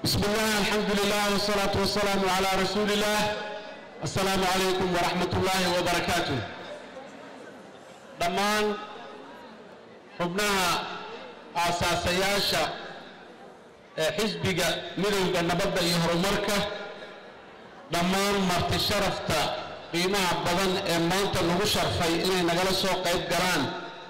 بسم الله الحمد لله والصلاة والسلام على رسول الله السلام عليكم ورحمة الله وبركاته dhammaan xubnaha aasaasayaasha ee xisbiga midowda nabadda iyo horumarka dhammaan marti sharafta qiimaha badan ee maanta lagu sharfay inay nagala soo qayb galaan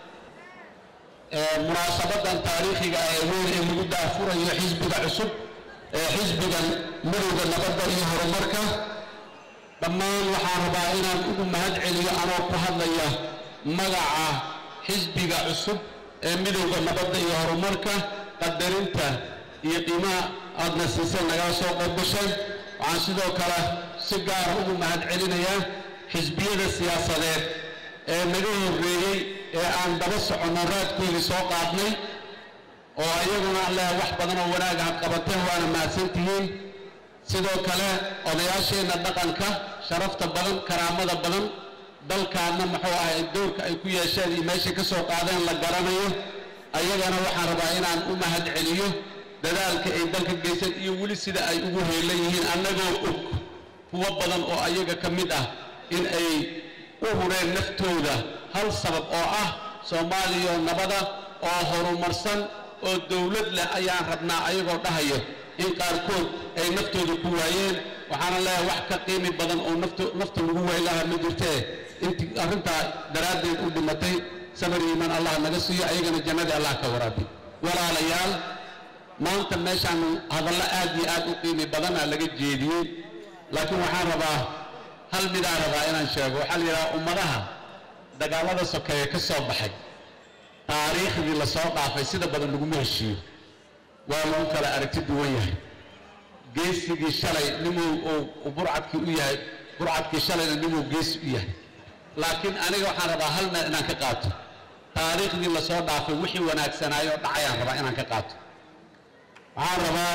munaasabadan taariikhiga ah ee weyn ee lagu daafurayo xisbiga cusub ee xisbigan midowda nabadda iyo horumarka dhammaan waxaan rabaa inaan ugu mahad celiyo anoo ku hadlaya magaca xisbiga cusub ee midowda nabadda iyo horumarka qadarinta iyo qiimaha aadna siiseen nagala soo qayb gasheen waxaan sidoo kale si gaara ugu mahad celinayaa xisbiyada siyaasadeed ee naga horreeyey ee aan daba soconno raadkoodii soo qaadnay oo iyaguna leh wax badan oo wanaaga ha qabateen waana mahadsantihiin sidoo kale odayaasheenna dhaqanka sharafta badan karaamada badan dalkaanna muxuu ahay dowrka ay ku yeesheen iyo meeshay ka soo qaadeen la garanayo ayagana waxaan rabaa inaan u mahad celiyo dadaalka ay dalka geyseen iyo weli sida ay ugu heelan yihiin annagoo og kuwo badan oo ayaga ka mid ah in ay u hureen naftooda hal sabab oo ah soomaaliya nabada oo horumarsan oo dowlad leh ayaan rabnaa ayagoo dhahayo in qaarkood ay naftooda ku waayeen waxaana leeyahay wax ka qiimi badan oo nafta lagu waay lahaa ma jirtee intii arrintaa daraaddeed u dhimatay sabar iimaan allah naga siiyo ayagana jannadii allah ka waraabi walaalayaal maanta meeshaan hadallo aad iyo aad u qiimi badana laga jeediyey laakiin waxaan rabaa hal midaan rabaa inaan sheego waxaa la yidhaha ummadaha dagaallada sokeeye ka soo baxay taariikhdii la soo dhaafay sida badan laguma heshiiyo waa lagu kala aragti duwan yahay geesigii shalay nimuu uu burcadkii u yahay burcadkii shalayna nimuu geesi u yahay laakiin aniga waxaan rabaa hal meel inaan ka qaato taariikhdii la soo dhaafay wixii wanaagsanaayoo dhacayaan rabaa inaan ka qaato waxaan rabaa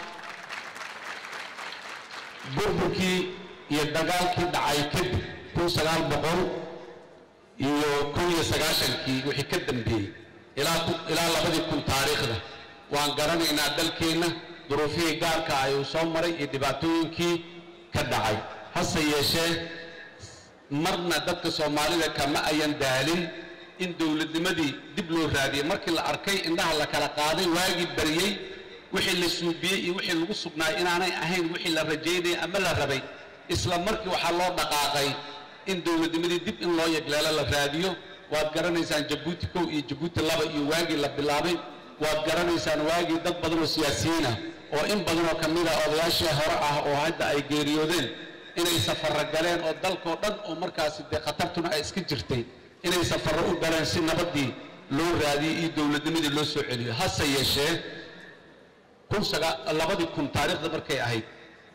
burburkii iyo dagaalkii dhacay kadib kun sagaal boqol iyo kun iyo sagaashankii wixii ka dambeeyey ilaa labadii kun taariikhda waan garanaynaa dalkeenna duruufihii gaarka ayuu soo maray iyo dhibaatooyinkii ka dhacay hase yeeshee marna dadka soomaalida kama ayan daalin in dowladnimadii dib loo raadiyey markii la arkay indhaha la kala qaaday waagii baryey wixii la suubiyey iyo wixii lagu sugnaay inaanay ahayn wixii la rajaynayay ama la rabay isla markii waxaa loo dhaqaaqay in dowladnimadii dib in loo yegleelo la raadiyo waad garanaysaan jabuuti kow iyo jabuuti laba iyo waagii la bilaabay waad garanaysaan waagii dad badan oo siyaasiyiin ah oo in badan oo ka mid ah odayaashii hore ah oo hadda ay geeriyoodeen inay safarro galeen oo dalkoo dhan oo markaasi dee khatartuna ay iska jirtay inay safarro u galeen si nabaddii loo raadiyey iyo dowladnimadii loo soo celiyo hase yeeshee kun sagaa labadii kun taariikhda markay ahayd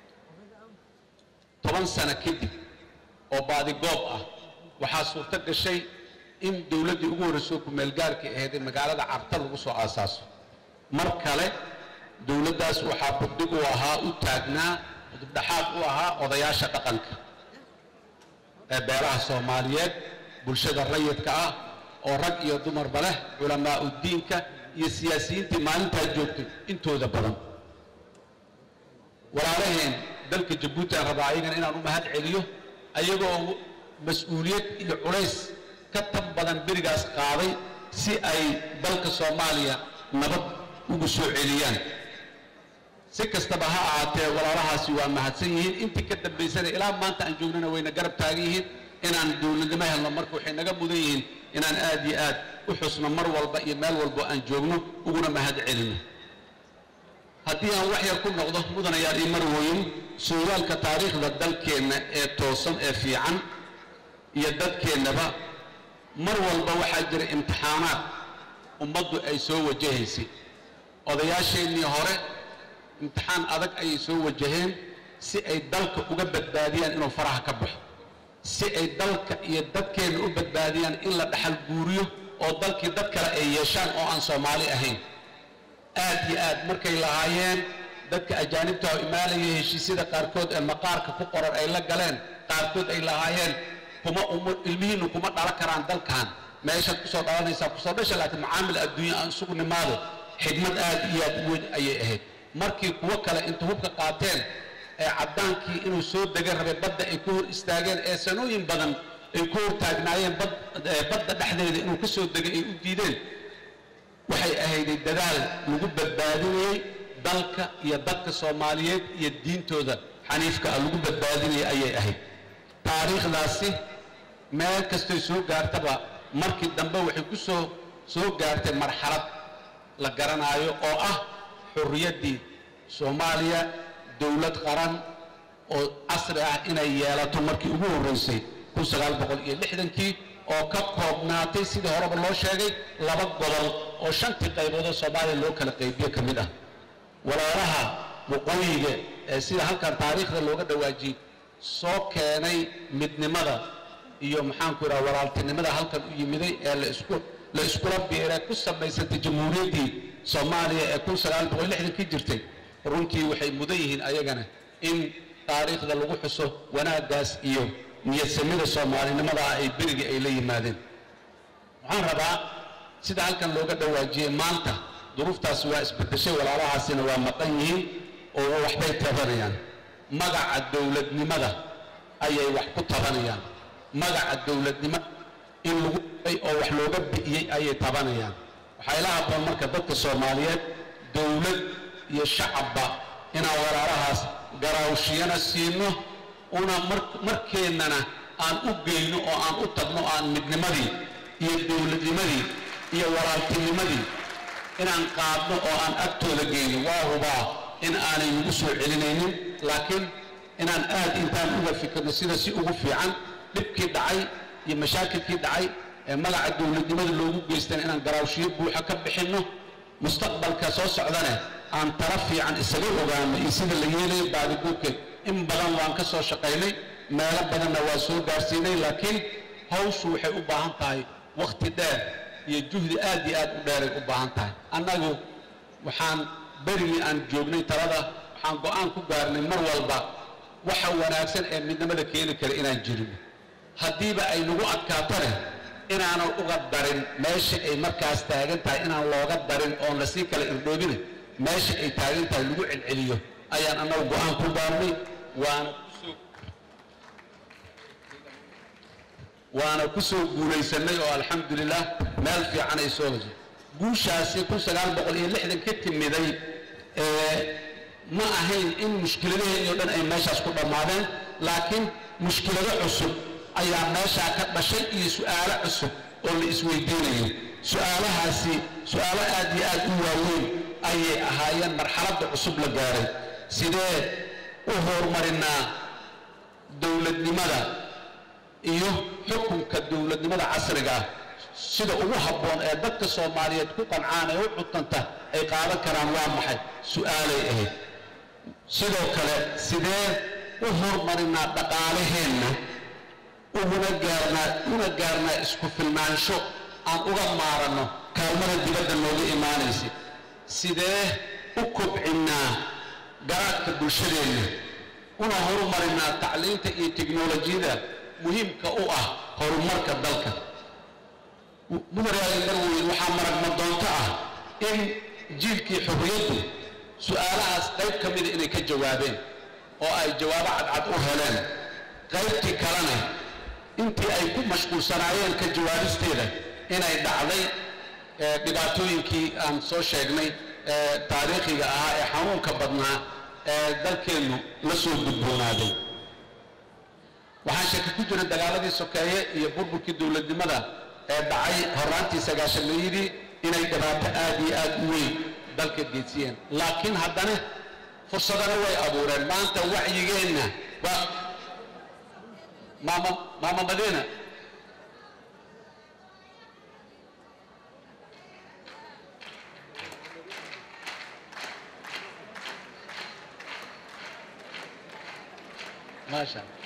toban sano kadib oo baadigoob ah waxaa suurto gashay in dowladdii ugu horreysoo kumeelgaarkii ahayd ee magaalada carta lagu soo aasaaso mar kale dowladdaas waxaa buddig u ahaa u taagnaa udubdhaxaad u ahaa odayaasha dhaqanka ee beelaha soomaaliyeed bulshada rayidka ah oo rag iyo dumarba leh culamaa'u diinka iyo siyaasiyiintii maalintaa joogtay intooda badan walaalaheen dalka jabuuti aan rabaa ayagana inaan u mahad celiyo ayagoo mas-uuliyad iyo culays ka tan badan berigaas qaaday si ay dalka soomaaliya nabad ugu soo celiyaan si kastaba ha ahaatee walaalahaasi waa mahadsan yihiin intii ka dambaysana ilaa maanta aan joognana wayna garab taagan yihiin inaan dowladnimo helno marka waxay naga mudan yihiin inaan aad iyo aad u xusno mar walba iyo meel walbo aan joogno uguna mahad celino haddii aan wax yar ku noqdo mudanayaal iyo marwooyin sooyaalka taariikhda dalkeenna ee toosan ee fiican iyo dadkeennaba mar walba waxaa jira imtixaanaad ummaddu ay soo wajahaysay odayaasheennii hore imtixaan adag ayay soo wajaheen si ay dalka uga badbaadiyaan inuu faraha ka baxo si ay dalka iyo dadkeenna u badbaadiyaan in la dhaxal guuriyo oo dalkii dad kale ay yeeshaan oo aan soomaali ahayn aad iyo aad markay lahaayeen dadka ajaanibta oo imaanaya heshiisyada qaarkood ee maqaarka ku qoran ay la galeen qaarkood ay lahaayeen kuma ilmihiinnu kuma dhalan karaan dalkan meeshaad kusoo dhalanaysaa kusoo dhasha laakiin macaamil adduunya aan isugu nimaado xigmad aad iyo aad u weyn ayay ahayd markii kuwo kale inta hubka qaateen ee caddaankii inuu soo dega rabay badda ay ku hor istaageen ee sanooyin badan ay ku hor taagnaayeen badda dhexdeeda inuu ka soo degay ay u diideen waxay ahayday dadaal lagu badbaadinayey dalka iyo dadka soomaaliyeed iyo diintooda xaniifka ah lagu badbaadinayay ayay ahayd taariikhdaasi meel kastoy soo gaartaba markii dambe waxay ku soo soo gaartay marxalad la garanaayo oo ah xurriyaddii soomaaliya dowlad qaran oo casri ah inay yeelato markii ugu horraysay kun sagaal boqol iyo lixdankii oo ka koobnaatay sidii horeba loo sheegay laba gobol oo shantii qayboodoo soomaaliya loo kala qaybiyo ka mid ah walaalaha waqooyiga ee sida halkan taariikhda looga dhawaajiyey soo keenay midnimada iyo maxaanku idhaha walaaltinimada halkan u yimiday ee la isku la iskula biiree ku samaysantay jamhuuriyaddii soomaaliya ee kun sagaal boqol lixdankii jirtay runtii waxay mudan yihiin ayagana in taariikhda lagu xuso wanaaggaas iyo niyadsamida soomaalinimada ah ay berigii ay la yimaadeen waxaan rabaa sida halkan looga dhawaajiyey maanta duruuftaasi waa isbedeshay walaalahaasina waa maqan yihiin oo waxbay tabanayaan magaca dowladnimada ayay wax ku tabanayaan magaca dowladnimo in lagu ay oo wax looga bi'iyey ayay tabanayaan waxaa ila habboon marka dadka soomaaliyeed dowlad iyo shacabba inaan walaalahaas garaawshiyana siino una markeennana aan u geyno oo aan u tagno aan midnimadii iyo dowladnimadii iyo walaaltinimadii inaan qaadno oo aan agtooda geyno waa hubaa in aanay nagu soo celinaynin laakiin inaan aad intaan uga fikirno sida si ugu fiican dhibkii dhacay iyo mashaakilkii dhacay ee magaca dowladnimada loogu geystana inaan garaawshiyo buuxa ka bixinno mustaqbalka soo socdane aan tala fiican isaga ogaano iyo sida la yeelayo baadigoobkeed in badan waan ka soo shaqaynay meelo badanna waa soo gaarsiinay laakiin hawshu waxay u baahan tahay wakhti dheer iyo juhdi aad iyo aad u dheeray u baahan tahay annagu waxaan berigii aan joognay talada waxaan go'aan ku gaarnay mar walba waxa wanaagsan ee midnimada keeni kara inaan jirino haddiiba ay nagu adkaatane inaanan uga darin meesha ay markaas taagan tahay inaan looga darin oon lasii kala irdhoobine meesha ay taagan tahay lagu celceliyo ayaan annagu go'aan ku gaarnay waana kusoo waana ku soo guulaysanay oo alxamdulilah meel fiican ay soo heshay guushaasi kun sagaal boqol iyo lixdan ka timiday ma ahayn in mushkiladaheenii o dhan ay meeshaas ku dhammaadeen laakiin mushkilado cusub ayaa meeshaa ka dhashay iyo su'aalo cusub oo la isweydiinayay su'aalahaasi su'aalo aad iyo aad u waaweyn ayay ahaayeen marxaladda cusub la gaaray sidee u horumarinaa dowladnimada iyo xukunka dowladnimada casriga ah sida ugu habboon ee dadka soomaaliyeed ku qancaan ee u cutanta ay qaadan karaan waa maxay su'aalay ahayd sidoo kale sidee u horumarinaa dhaqaalaheenna uguna gaarnaa una gaarnaa isku filnaansho aan uga maaranno kaalmada dibadda nooga imaanaysa sidee u kobcinnaa garaadka bulshadeenna una horumarinaa tacliinta iyo teknolojiyada muhiimka u ah horumarka dalka mudaraali marweyn waxaa maragma doonto ah in jiilkii xorriyaddu su'aalahaas qayb ka mida inay ka jawaabeen oo ay jawaabo cadcad u heleen qaybtii kalena intii ay ku mashquulsanaayeen ka jawaabisteeda inay dhacday dhibaatooyinkii aan soo sheegnay ee taariikhiga ahaa ee xanuunka badnaa ee dalkeennu la soo gudboonaaday waxaa shaki ku jira dagaaladii sokeeye iyo burburkii dowladnimada ee dhacay horaantii sagaashameeyadii inay dhibaato aad iyo aad u weyn dalka geysiyeen laakiin haddana fursadana way abuureen maanta wacyigeenna waa maama maama madiina maasha allah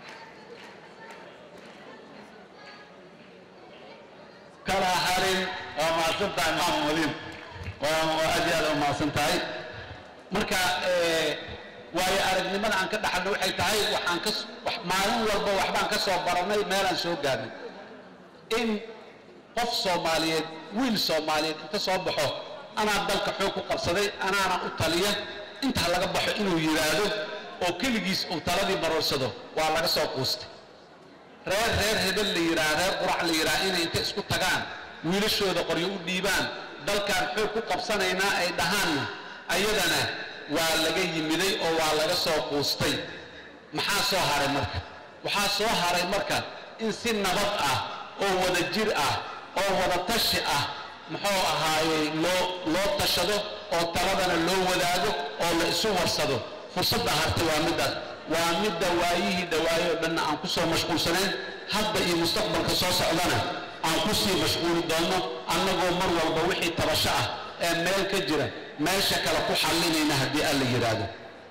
kala harin waa mahadsan tahay maama madiina waa waa aad iyo aad u mahadsan tahay marka waayo aragnimada aan ka dhaxalno waxay tahay waxaan ka maalin walba waxbaan ka soo baranay meelaan soo gaarnay in qof soomaaliyeed wiil soomaaliyeed inta soo baxo anaa dalka xoog ku qabsaday anaana u taliya intaa laga baxo inuu yidhaahdo oo keligiis uu taladii maroorsado waa laga soo quustay reer reer hebel la yidhaha reer qurac la yidhaha inay inta isku tagaan wiilashooda qoryo u dhiibaan dalkaan xoog ku qabsanaynaa ay dhahaanna ayadana waa laga yimiday oo waa laga soo quustay maxaa soo haray marka waxaa soo haray marka in si nabad ah oo wada jir ah oo wada tashi ah muxuu ahaayey loo loo tashado oo taladana loo wadaago oo la isu warsado fursadda hartay waa middaas waa midda waayihii dhawaaye oo dhanna aan ku soo mashquulsanayn hadda iyo mustaqbalka soo socdana aan ku sii mashquuli doonno annagoo mar walba wixii tabasho ah ee meel ka jira meesha kale ku xallinayna haddii alla yidhaahdo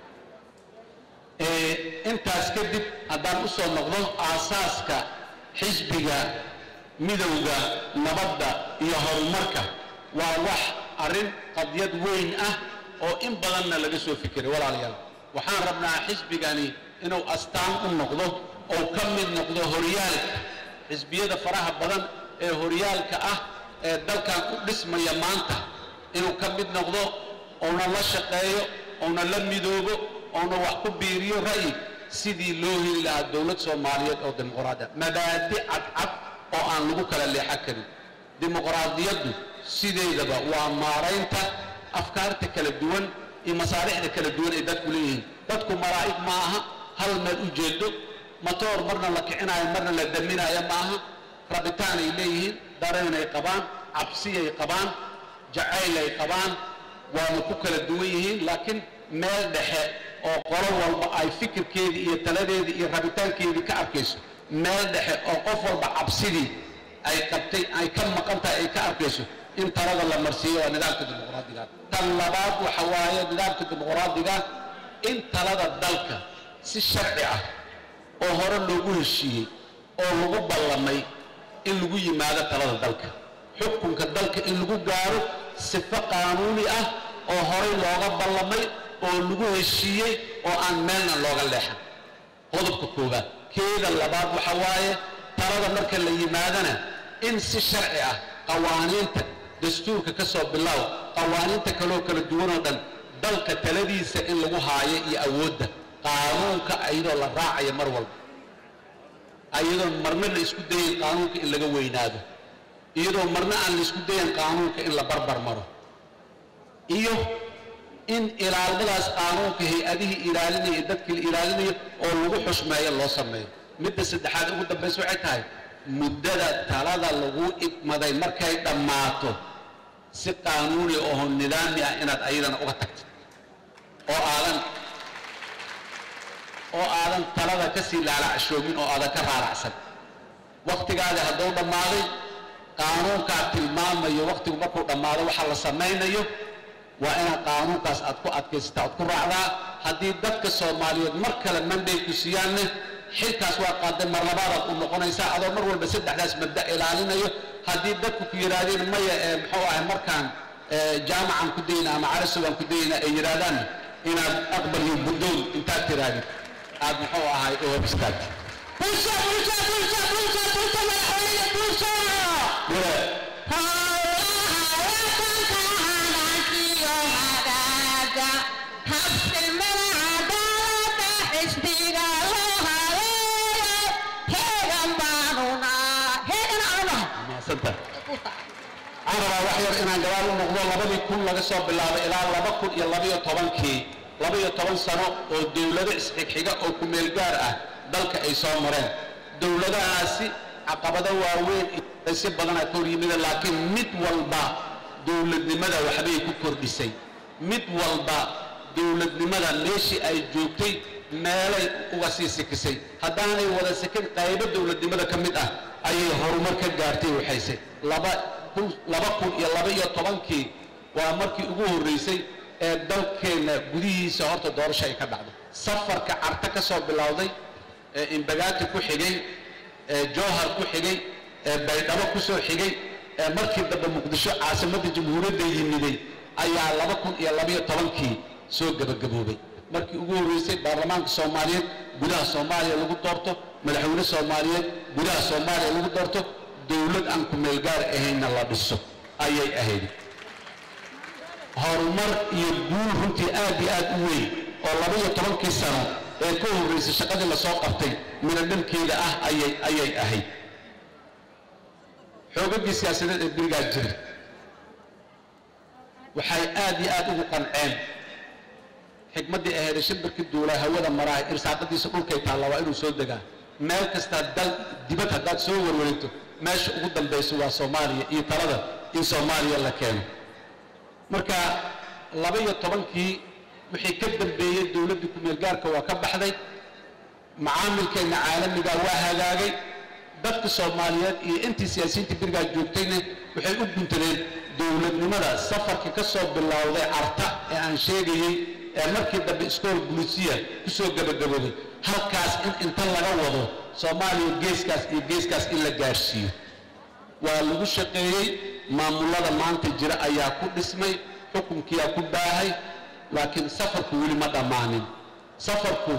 intaas kadib haddaan u soo noqdo aasaaska xisbiga midowda nabadda iyo horumarka waa wax arrin qadyad weyn ah oo in badanna laga soo fikiray walaalayaal waxaan rabnaa xisbigani inuu astaan u noqdo oo ka mid noqdo horyaalka xisbiyada faraha badan ee horyaalka ah ee dalkan u dhismaya maanta inuu ka mid noqdo ouna la shaqeeyo ouna la midoobo ouna wax ku biiriyo ra'yi sidii loo heli lahaa dowlad soomaaliyeed oo dimuqraadi ah mabaadi cadcad oo aan lagu kala leexan karin dimuqraadiyaddu sideedaba waa maaraynta afkaarta kala duwan iyo masaarixda kala duwan ay dadku leeyihiin dadku malaa'ig ma aha hal meel u jeedo matoor marna la kicinaayo marna la daminaayo ma aha rabitaanay leeyihiin dareenay qabaan cabsiyay qabaan jacaylay qabaan waana ku kala duwan yihiin laakiin meel dhexe oo qolo walba ay fikirkeedii iyo taladeedii iyo rabitaankeedii ka arkayso meel dhexe oo qof walba cabsidii ay qabtay ay ka maqan tahay ay ka arkayso in talada la marsiiyo waa nidaamka dimuqraadiga tan labaad waxa waaye nidaamka dimuqraadiga in talada dalka si sharci ah oo hore loogu heshiiyey oo lagu ballamay in lagu yimaado talada dalka xukunka dalka in lagu gaaro sifo qaanuuni ah oo horey looga ballamay oo lagu heshiiyey oo aan meelna looga leexan qodobka koowaad keeda labaad waxa waaye talada marka la yimaadana in si sharci ah qawaaniinta dastuurka ka soo bilow qawaaniinta kaloo kala duwanoo dhan dalka taladiisa in lagu haayo iyo awoodda qaanuunka iyadoo la raacayo mar walba iyadoo marna la isku dayayn qaanuunka in laga weynaado iyadoo marna aan la isku dayan qaanuunka in la barbar maro iyo in ilaalmadaas qaanuunka hay-adihii ilaalinaya iyo dadkii la ilaalinayo oo lagu xushmeeyo loo sameeyo midda saddexaad ugu dambaysa waxay tahay muddada talada lagu idmaday markay dhammaato si qaanuuni oo nidaami ah inaad ayadana uga tagtid oo aadan oo aadan talada ka sii laalacshoomin oo aadan ka raaracsan wakhtigaadi hadduu dhammaaday qaanuunkaa tilmaamayo wakhtigu markuu dhammaado waxa la samaynayo waa inaad qaanuunkaas aad ku adkaysata aad ku raacdaa haddii dadka soomaaliyeed mar kale manday ku siiyaanne xilkaas waa qaaday mar labaadaad u noqonaysaa adoo mar walba saddexdaas mabda ilaalinayo haddii dadku ku yidhaahdeen maya ee muxuu ahay markaan jaamacan ku dayna ama carasugan ku dayna ay yidhaahdaan inaad aqbal iyo buddoon intaad tirahdid aad muxuu ahay u hor istaagtid Pulsa, pulsa, pulsa, pulsa, pulsa, madaxweyne pulsa! maasanta waxaan rabaa wax yar inaan gabaal u noqdo labadii kun laga soo bilaabay ilaa laba kun iyo labayo tobankii labaiyo toban sano oo dowlado isxigxiga oo kumeel gaar ah dalka ay soo mareen dowladahaasi caqabado waaweyn iyo si badana ka hor yimida laakiin mid walba dowladnimada waxbay ku kordhisay mid walba dowladnimada meeshii ay joogtay meelay uga sii sikisay haddaanay wada sikin qaybo dowladnimada ka mid ah ayay horumar ka gaartay waxayse laba kun laba kun iyo laba iyo tobankii waa markii ugu horreysay ee dalkeenna gudihiisa horta doorasho ay ka dhacdo safarka carta ka soo bilowday ee imbagaati ku xigay ee jowhar ku xigay ee baydhabo ku soo xigay ee markii dambe muqdisho caasimadda jamhuuriyadda yimiday ayaa laba kun iyo labaiyo tobankii soo gebagaboobay markii ugu horreysay baarlamaanka soomaaliyeed gudaha soomaaliya lagu doorto madaxweyne soomaaliyeed gudaha soomaaliya lagu doorto dowlad aan ku meelgaar ahaynna la dhiso ayay ahayd horumar iyo guul runtii aad iyo aad u weyn oo laba iyo tobankii sano ee ka horraysay shaqadii lasoo qabtay midho dhalkeeda ah ayay ayay ahayd xoogaggii siyaasadeed ee berigaas jiray waxay aad iyo aad ugu qanceen xikmaddii ahaydee shimbirkii duulaa hawada maraha irsaaqadiisa dhulkay taalla waa inuu soo degaa meel kastaa dal dibad haddaad soo warwareegto meesha ugu dambayso waa soomaaliya iyo talada in soomaaliya la keeno marka laba iyo tobankii wixii ka dambeeyey dowladdii ku-meel gaarka waa ka baxday macaamilkeenna caalamiga waa hagaagay dadka soomaaliyeed iyo intii siyaasiyiinta berigaa joogtayna waxay u guntadeen dowladnimada safarkii ka soo bilowday carta ee aan sheegayey ee markii dambe iskool bulisiya ku soo gebagaboobay halkaas in inta laga wado soomaaliya geeskaas iyo geeskaas in la gaarsiiyo waa lagu shaqeeyey maamullada maanta jira ayaa ku dhismay xukunkiyaa ku baahay laakiin safarku weli ma dhammaanin safarku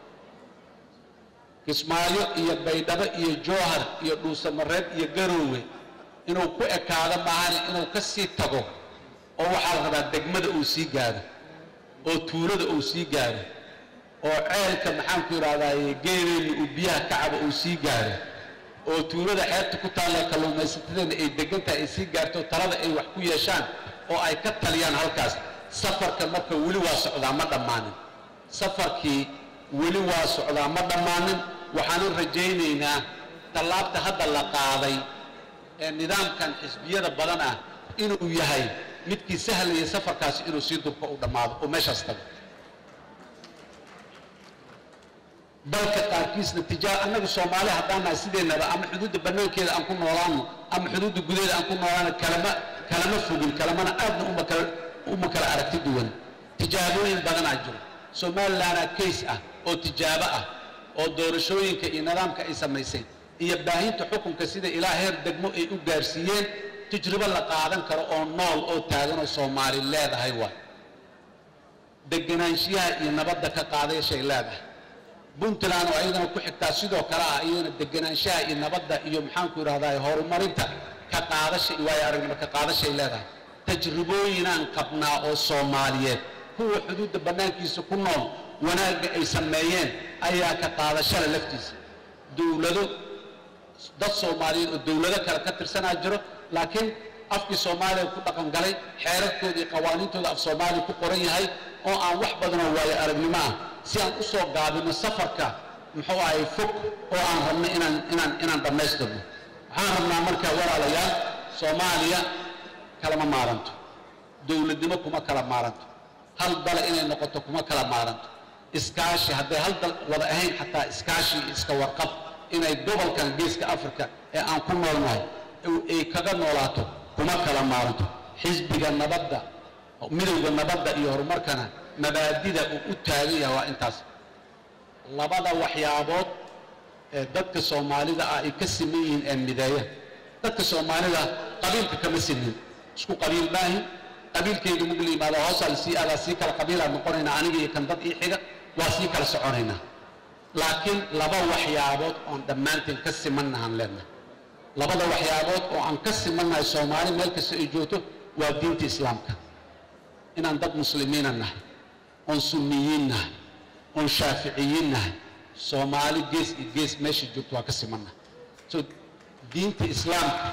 kismaayo iyo baydhabo iyo jowhar iyo dhuusamareeb iyo garoowe inuu ku ekaado maahane inuu ka sii tago oo waxaa la rabaa degmada uu sii gaaro oo tuulada uu sii gaaro oo ceelka maxaanku idhahdaaye geeleyna uu biyaha kacaba uu sii gaaro oo tuulada xeebta ku taallee kalluumaysatadeena ay degantahay ay sii gaarto talada ay wax ku yeeshaan oo ay ka taliyaan halkaas safarka marka weli waa socdaa ma dhammaanin safarkii weli waa socdaa ma dhammaanin waxaanan rajaynaynaa tallaabta hadda la qaaday ee nidaamkan xisbiyada badan ah inuu yahay midkii sahlaya safarkaasi inuu sii dubka u dhammaado oo meeshaas tago dalka qaarkiisna tijaar annagu soomaali haddaan nahay sideennaba ama xuduudda bannaankeeda aan ku noolaano ama xuduudda gudaheeda aan ku noolaano kalama kalama fogin kalamana aadna uma kala uma kala aragti duwan tijaabooyin badanaa jiro somalilandaa kays ah oo tijaabo ah oo doorashooyinka iyo nidaamka ay samaysay iyo baahinta xukunka sida ilaa heer degmo ay u gaarsiiyeen tajribo la qaadan karo oo nool oo taagan oo soomaali leedahay waay deganaanshiyaha iyo nabadda ka qaadayashay leedahay puntland oo ayadana ku xigtaa sidoo kale ah iyadana deganaanshaha iyo nabadda iyo maxaanku idhahdaa horumarinta ka qaadasha waayo aragnimo ka qaadashay leedahay tajribooyinaan qabnaa oo soomaaliyeed kuwa xuduudda bannaankiisa ku nool wanaagga ay sameeyeen ayaa ka qaadashada laftiisa dowlado dad soomaaliyeed oo dowlado kale ka tirsanaa jiro laakiin afkii soomaaliya ku dhaqan galay xeerarkooda iyo qawaaniintooda af soomaaliya ku qoran yahay oo aan wax badanoo waayo aragnimo ah si aan u soo gaabino safarka muxuu ahay fog oo aan rabno inaan inaan inaan dhammaystirno waxaan rabnaa marka walaalayaal soomaaliya kalama maaranto dowladnimo kuma kala maaranto hal dale inay noqoto kuma kala maaranto iskaashi hadday hal dal wada ahayn xataa iskaashi iyo iska warqab inay gobolkan geeska africa ee aan ku noolnahay ay kaga noolaato kuma kala maaranto xisbiga nabadda midowda nabadda iyo horumarkana mabaadida uu u taagan yahay waa intaas labada waxyaabood ee dadka soomaalida ah ay ka siman yihiin ee mideeya dadka soomaalida qabiilka kama sinin isku qabiil maahin qabiilkayga mug la yimaado hoosaa lasii aadaa sii kala qabiilaan noqonaynaa aniga iyo kan dad ii xiga waa sii kala soconaynaa laakiin laba waxyaabood oon dhammaanteen ka simannahaan leenahay labada waxyaabood oo aan ka simannahay soomaali meel kasta ay joogto waa diinta islaamka inaan dad muslimiina nahay oon sunniyiin nahay oon shaaficiyiin nahay soomaali gees iyo gees meesha joogto waa ka simannahay so diinta islaamka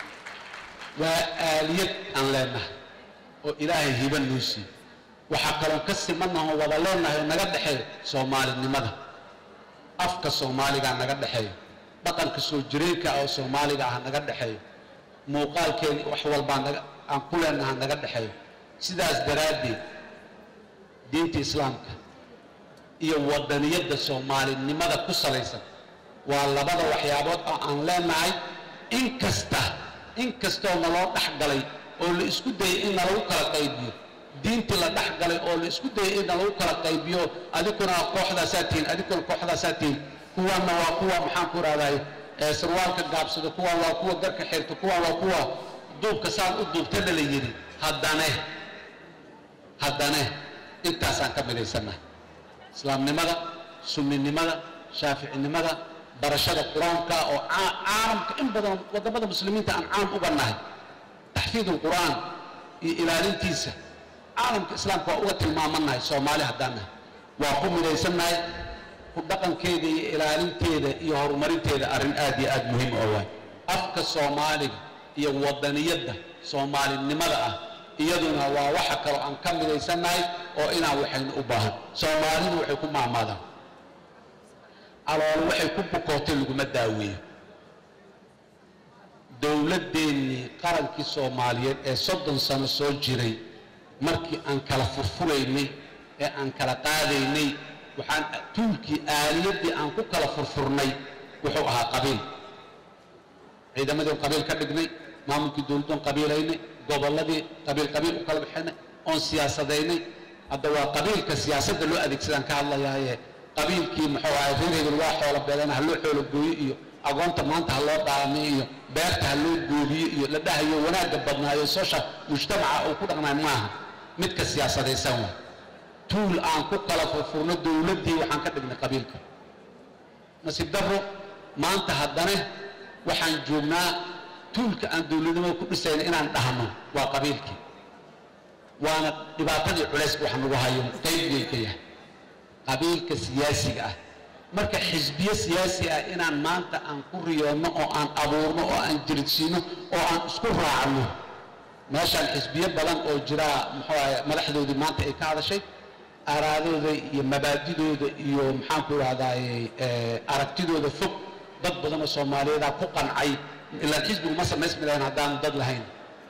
waa aaliyad aan leenahay oo ilaahay hiba noo siiy waxaa kaloon ka simannaha oo wada leenahay oo naga dhexeeyo soomaalinimada afka soomaaligaa naga dhexeeyo dhaqanka soo jireenka ah oo soomaaliga ah naga dhexeeyo muuqaalkeeni wax walbaa naga aan ku leenaha naga dhexeeyo sidaas daraaddeed diinta islaamka iyo wadaniyadda soomaalinimada ku salaysan waa labada waxyaabood oo aan leenahay in kasta in kastoo naloo dhex galay oo la isku dayay in nalagu kala qaybiyo diintii la dhex galay oo la isku dayay in nalagu kala qaybiyo adikuna kooxdaasaa tihiin adikuna kooxdaasaa tihiin kuwaanna waa kuwa maxaan ku rahday sarwaalka gaabsado kuwaan waa kuwa garka xirta kuwaan waa kuwa duubka saan u duubtana la yidhi haddane haddane intaasaan ka midaysannahay islaamnimada sunninimada shaaficinimada barashada qur-aanka oo caalamka in badan waddamada muslimiinta aan caam uga nahay taxfiid alqur'aan iyo ilaalintiisa caalamka islaamka waa uga tilmaamanahay soomaali haddaan nahay waa ku midaysannahay ku dhaqankeeda iyo ilaalinteeda iyo horumarinteeda arrin aad iyo aad muhiim oo waay afka soomaaliga iyo wadaniyadda soomaalinimada ah iyaduna waa waxa kaloo aan ka midaysannahay oo inaan waxaynu u baahan soomaalidu waxay ku maamaadaan calool waxay ku bukootay laguma daaweeyo dowladdeennii qarankii soomaaliyeed ee soddon sano soo jiray markii aan kala furfuraynay ee aan kala qaadaynay waxaan tuulkii aaliyaddii aan ku kala furfurnay wuxuu ahaa qabiil ciidamadiin qabiil ka dhignay maamulkii dowladdoon qabiilaynay gobolladii qabiil qabiil u kala bixinay oon siyaasadaynay hadda waa qabiilka siyaasadda loo adeegsadaan ka hadlayaaye qabiilkii muxuu ahay reer hebel waa xoola beelana ha loo xoolo gooyo iyo agoonta maanta ha loo dhaamay iyo beerta ha loo goobiyo iyo la dhahayo wanaagga badnaayo social mujtamaca uu ku dhaqnay maaha midka siyaasadaysan waa tuul aan ku kala furfurno dowladdii waxaan ka dhignay qabiilka nasiib darro maanta haddana waxaan joognaa tuulka aan dowladnimada ku dhisayna inaan dhahno waa qabiilkii waana dhibaatadii culayska wax nagu hayo qaybgay ka yahay qabiilka siyaasiga ah marka xisbiye siyaasi ah inaan maanta aan ku riyoonno oo aan abuurno oo aan jiridsiino oo aan isku raacno meeshaan xisbiye badan oo jiraa muxuu ahay madaxdoodii maanta ay ka hadashay araadooda iyo mabaadidooda iyo maxaanku idhahdaaye aragtidooda fog dad badan oo soomaaliyeedaa ku qancay ilaan xisbigu ma samaysmi lahayn haddaanu dad lahayn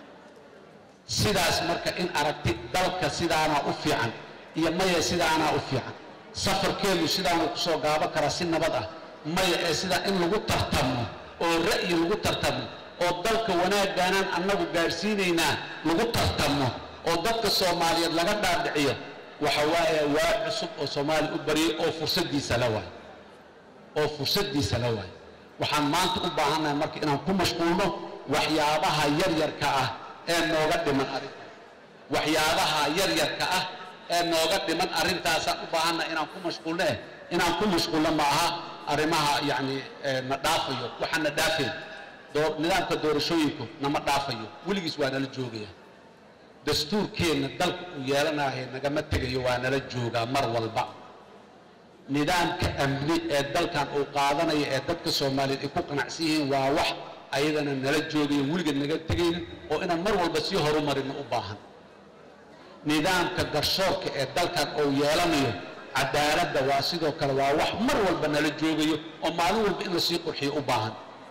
sidaas marka in aragti dalka sidaanaa u fiican iyo maya sidaanaa u fiican safarkeenu sidaanu kusoo gaabo karaa si nabad ah maya ee sidaa in lagu tartamo oo ra'yi lagu tartamo oo dalka wanaaggaanaan annagu gaadhsiinaynaa lagu tartamo oo dadka soomaaliyeed laga dhaadhiciyo waxa waaye waa cusub oo soomaaliya u baryay oo fursaddiisa la waay oo fursaddiisa la waay waxaan maanta u baahannahay marka inaan ku mashquulno waxyaabaha yaryarka ah ee nooga dhiman arrintaas waxyaabaha yaryarka ah ee nooga dhiman arrintaasaan u baahannahay inaan ku mashquulno eh inaan ku mashquulno ma aha arrimaha yacni na dhaafayo waxaan na dhaafeen doo nidaamka doorashooyinku nama dhaafayo weligiis waa nala joogaya dastuurkeenna dalka uu yeelanahay nagama tegayo waa nala joogaa mar walba nidaamka amni ee dalkan uu qaadanayo ee dadka soomaaliyeed ay ku qanacsan yihiin waa wax ayadana nala joogayo weligeed naga tegaynin oo inaan mar walba sii horumarino u baahan nidaamka garshoorka ee dalkan uu yeelanayo cadaaladda waa sidoo kale waa wax mar walba nala joogayo oo maalin walba in lasii qurxiyo u baahan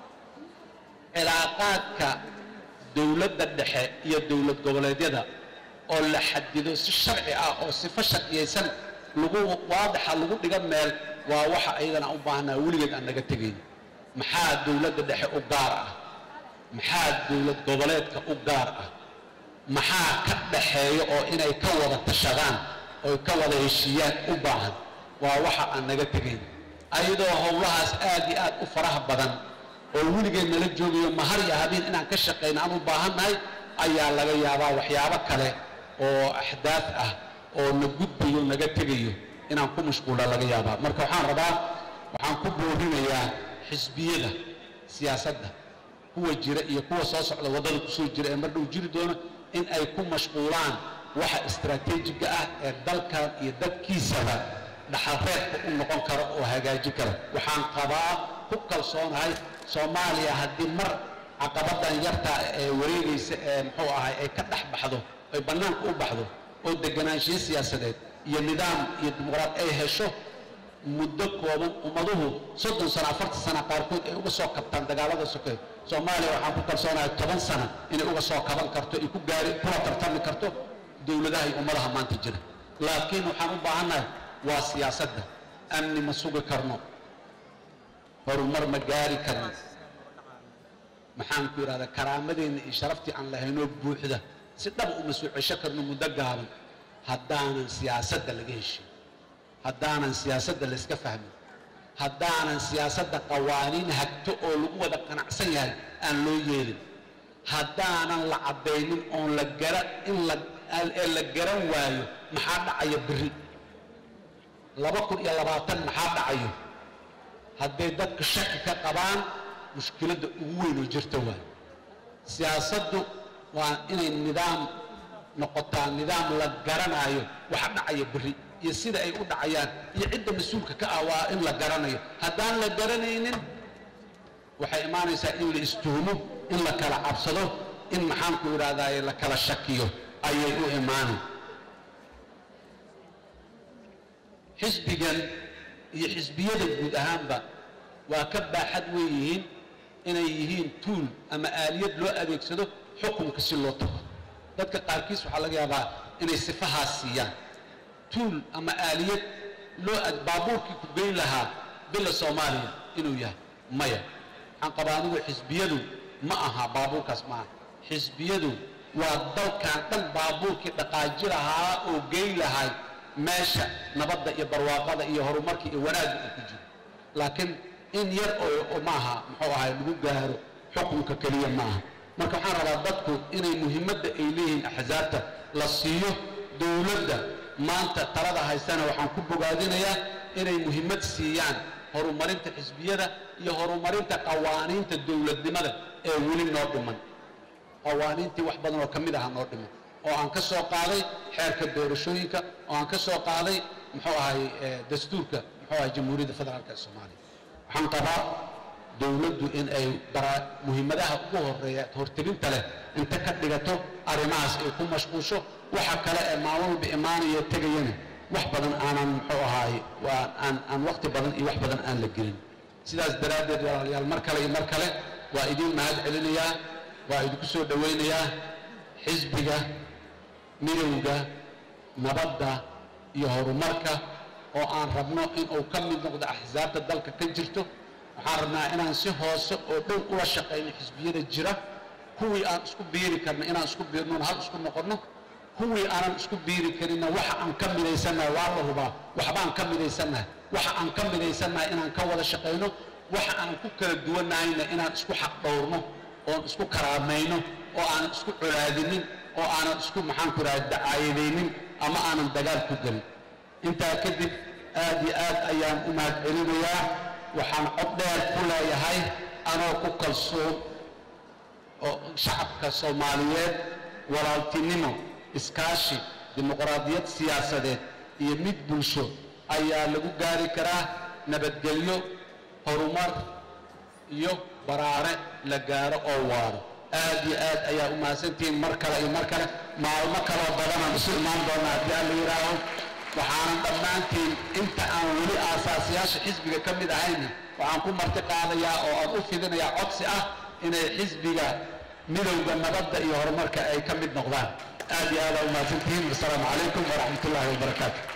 cilaaqaadka dowladda dhexe iyo dowlad goboleedyada oo la xadido si sharci ah oo sifo sharciyaysan lagu waadaxa lagu dhiga meel waa waxa ayadana u baahnaa weligeed aan naga tegayn maxaa dowladda dhexe u gaar ah maxaa dowlad goboleedka u gaar ah maxaa ka dhaxeeya oo inay ka wada tashadaan oy ka wada heshiiyaan u baahan waa waxa aan naga tegayn ayadoo howlahaas aad iyo aad u faraha badan oo weligeed nala joogayo mahar iyo habeen inaan ka shaqayno aan u baahannahay ayaa laga yaabaa waxyaabo kale oo axdaaf ah oo na gudbayo naga tegayo inaan ku mashquula laga yaabaa marka waxaan rabaa waxaan ku boorinayaa xisbiyada siyaasadda kuwa jira iyo kuwa soo socda waddada kusoo jira ee mar dhow jiri doono in ay ku mashquulaan waxa istaraatiijiga ah ee dalkan iyo dadkiisaba dhaxalreebka u noqon kara oo hagaajin kara waxaan qabaa ku kalsoonahay soomaaliya haddii mar caqabadan yartaa ee wareegaysa ee muxuu ahay ay ka dhex baxdo ay bannaanka u baxdo oo deganaanshiyo siyaasadeed iyo nidaam iyo dimuqraad ay hesho muddo kooban ummaduhu soddon sano afartan sana qaarkood ay uga soo kabtaan dagaalada sokeed soomaaliya waxaan ku kalsoonahay toban sano inay uga soo kaban karto ay ku gaari kula tartami karto dowladaha iyo ummadaha maanta jira laakiin waxaan u baahannahay waa siyaasadda amni ma sugi karno horumar ma gaari karno maxaan ku yidhahdaa karaamadeenna iyo sharaftii aan lahaynoo buuxda si dhaba uma soo cesho karno muddo gaaban haddaanan siyaasadda laga heshin haddaanan siyaasadda layska fahmin haddaanan siyaasadda qawaaniin hagto oo lagu wada qanacsan yahay aan loo yeelin haddaanan la caddaynin oon la gara in la ee la garan waayo maxaa dhacaya berri laba kun iyo labaatan maxaa dhacayo hadday dadka shaki ka qabaan mushkiladda ugu weyn oo jirta waayo siyaasaddu waa inay nidaam noqotaa nidaam la garanayo waxa dhacaya berri iyo sida ay u dhacayaan iyo cidda mas-uulka ka ah waa in la garanayo haddaan la garanaynin waxay imaanaysaa in la istuhumo in la kala cabsado in maxaanku idhahdaaye la kala shakiyo ayay u imaanay xisbigan iyo xisbiyada guud ahaanba waa ka baaxad weyn yihiin inay yihiin tuul ama aaliyad loo adeegsado xukunka si loo tago dadka qaarkiis waxaa laga yaabaa inay sifahaas siiyaan tuul ama aaliyad loo baabuurkii ku geyn lahaa bila soomaaliya inuu yahay maya waxaan qabaa anigu xisbiyadu ma aha baabuurkaas maaha xisbiyadu waa dalkan dhan baabuurkii dhaqaaji lahaa oo geyn lahay meesha nabadda iyo barwaaqada iyo horumarka iyo wanaagga uu ku jiro laakiin in yar oo maaha muxuu ahay lagu gaaro xukunka keliya ma aha marka waxaan rabaa dadku inay muhiimadda ay leeyihiin axsaabta la siiyo dowladda maanta talada haysana waxaan ku bogaadinayaa inay muhiimad siiyaan horumarinta xisbiyada iyo horumarinta qawaaniinta dowladnimada ee weli noo dhiman qawaaniintii wax badan oo ka mid aha noo dhiman oo aan ka soo qaaday xeerka doorashooyinka oo aan ka soo qaaday muxuu ahay dastuurka muxuu ahay jamhuuriyadda federaalka ee soomaaliya waxaan qabaa dowladdu in ay muhiimadaha ugu horeeya hortelinta leh inta ka dhigato arrimahaas ay ku mashquusho waxa kale ee maalin walba imaanaya tegayana wax badan aanan muxuu ahaay waa aan aan waqti badan iyo wax badan aan la gelin sidaas daraaddeed walaalayaal mar kale iyo mar kale waa idiin mahad celinayaa waa idinku soo dhowaynayaa xisbiga midowga nabadda iyo horumarka oo aan rabno inuu ka mid noqdo axsaabta dalka ka jirto waxaan rabnaa inaan si hoose oo dhow ula shaqayno xisbiyada jira kuwii aan isku biiri karno inaan isku biirnoon hal isku noqonno kuwii aanan isku biiri karinna waxa aan ka midaysannahay waa la hubaa waxbaan ka midaysannahay waxa aan ka midaysannahay inaan ka wada shaqayno waxa aan ku kala duwannahayna inaan isku xaq dhowrno oon isku karaamayno oo aanan isku colaadinin oo aanan isku maxaanku idhaha dacaayadaynin ama aanan dagaal ku gelin intaa kadib aad iyo aad ayaan u mahad celinayaa waxaan cod dheer ku leeyahay anoo ku kalsoon oo shacabka soomaaliyeed walaaltinimo iskaashi dimuqraadiyad siyaasadeed iyo mid bulsho ayaa lagu gaari karaa nabadgelyo horumar iyo baraare la gaaro oo waaro aad iyo aad ayaa u mahadsantihiin mar kale iyo mar kale maalmo kaloo badanaan isu imaan doonaa haddii aan la yidhaaho waxaanan dhammaantiin inta aan weli aasaasiyaasha xisbiga ka mid ahayna waxaan ku marti qaadayaa oo aan u fidinayaa codsi ah inay xisbiga midowda nabadda iyo horumarka ay ka mid noqdaan aad iyo aad aa u mahadsantihiin wasalaamu calaykum waraxmat ullaahi wabarakaatu